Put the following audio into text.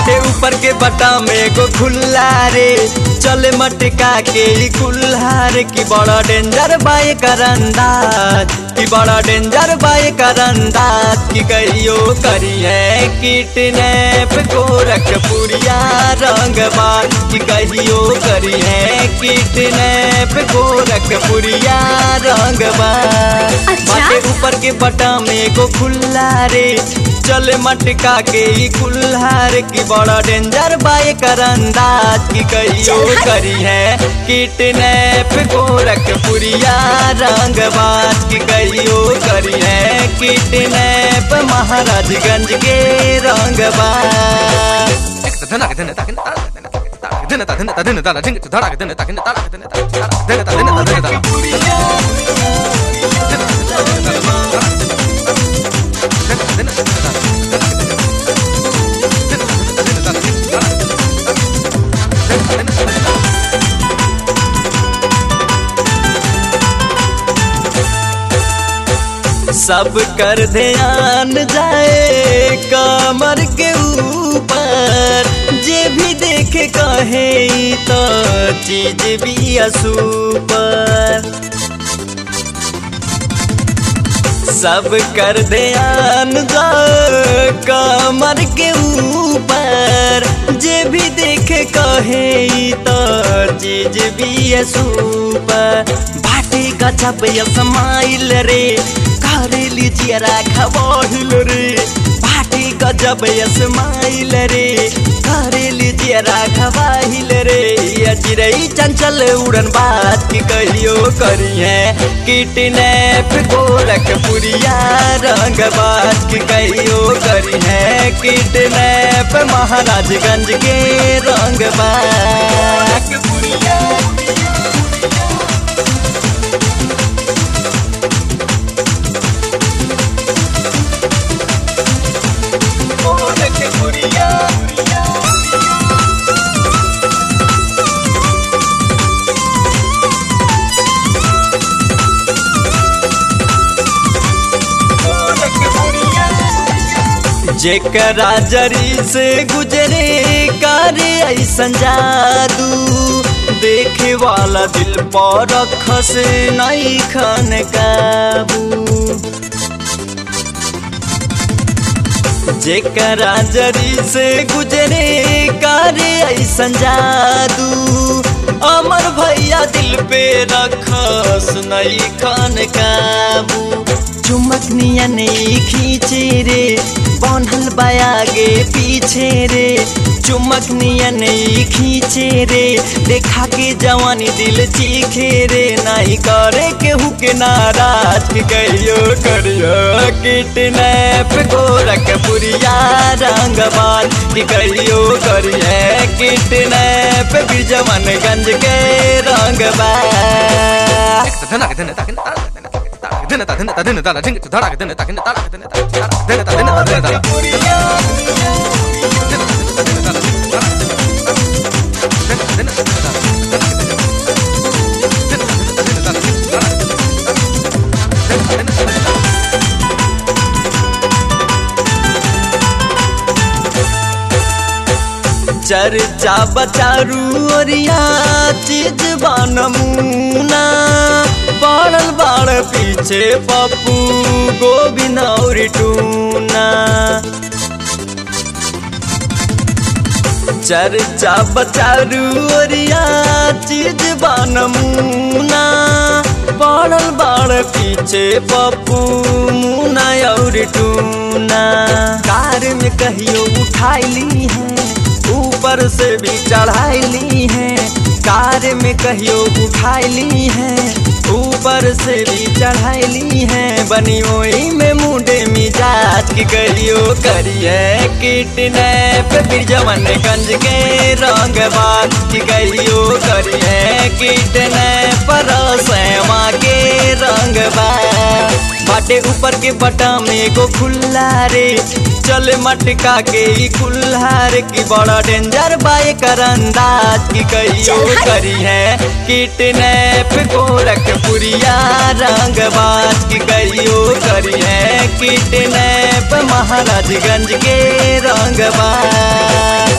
बाटे ऊपर के बटा में एगो खुल्ला रे चले मटका के ई कुल्हार की बड़ा डेंजर बाए करंदाज की बड़ा डेंजर बाए करंदाज की कहियो करिए किटनैप गोरखपुरिया रंगबाज की कहियो करिए किटनैप गोरखपुरिया रंगबाज अच्छा? बाटे ऊपर के बटा में एगो खुल्ला रे चले मटका के ई कुल्हार की बड़ा डेंजर बाए करंदाज की कहियो चल हट। करी है किटनैप गोरखपुरिया रंगबाज की कहियो करी है किटनैप महाराजगंज के रंगबाज सब कर ध्यान जाए कमर के ऊपर जे भी देखे कहे ई तो चीज भी असूपर सब कर ध्यान जाए कमर के ऊपर जे भी देखे कहे ई तो चीज भी असूपर बाटे गजब या समाइल रे करे लीजिए खबहिल रे बाटे गजब या समाइल रे करे लीजिए खबहिल रे ये चिड़ई चंचल उड़न बात की कहियो करिए किटनैप गोरखपुरिया रंग बात की कहियो करिए किटनैप महाराजगंज के रंग बात जेकरा जरी से गुजरे करे ऐसन जादू देखे वाला दिल पर रख से नहीं खन काबू जेकरा जरी से गुजरे करे ऐसन जादू अमर भैया दिल पे रखस नहीं खान काबू चुमक नियन खींचे रे बनल बायागे पीछे रे चुमक नियन खींचे रे देखा के जवानी दिल चीखे रे नहीं करे केहू के नाराज के कहियो करियो किटनैप गोरखपुरिया रंगबाज की कहियो करिए किटनैप बिजवनगंज के रंगबाज चर्चा बचारू ओरिया चीज नमूना पड़ल बाड़ पीछे पप्पू गोविंद और टूना चर्चा बचारू ओरिया चीज नमूना पड़ल बाड़ पीछे पप्पू मुना और टूना कार में कहियो उठाइली है ऊपर से भी चढ़ाइली है कार में कहियो उठाइली है ऊपर से भी चढ़ाइली है बनी ओई में मुंडे मिजाज की कहियो करिए किटनैप बिरजवनगंज के रंग बात की कहियो करिए किटनैप रसमा के रंग बात बाटे ऊपर के बटा में एगो खुल्ला रे चल मटका के ई कुल्हार की बड़ा डेंजर बाए करंदाज की कहियो चल हट। करी है किटनैप गोरखपुरिया रंगबाज की कहियो करी है किटनैप महाराजगंज के रंगबाज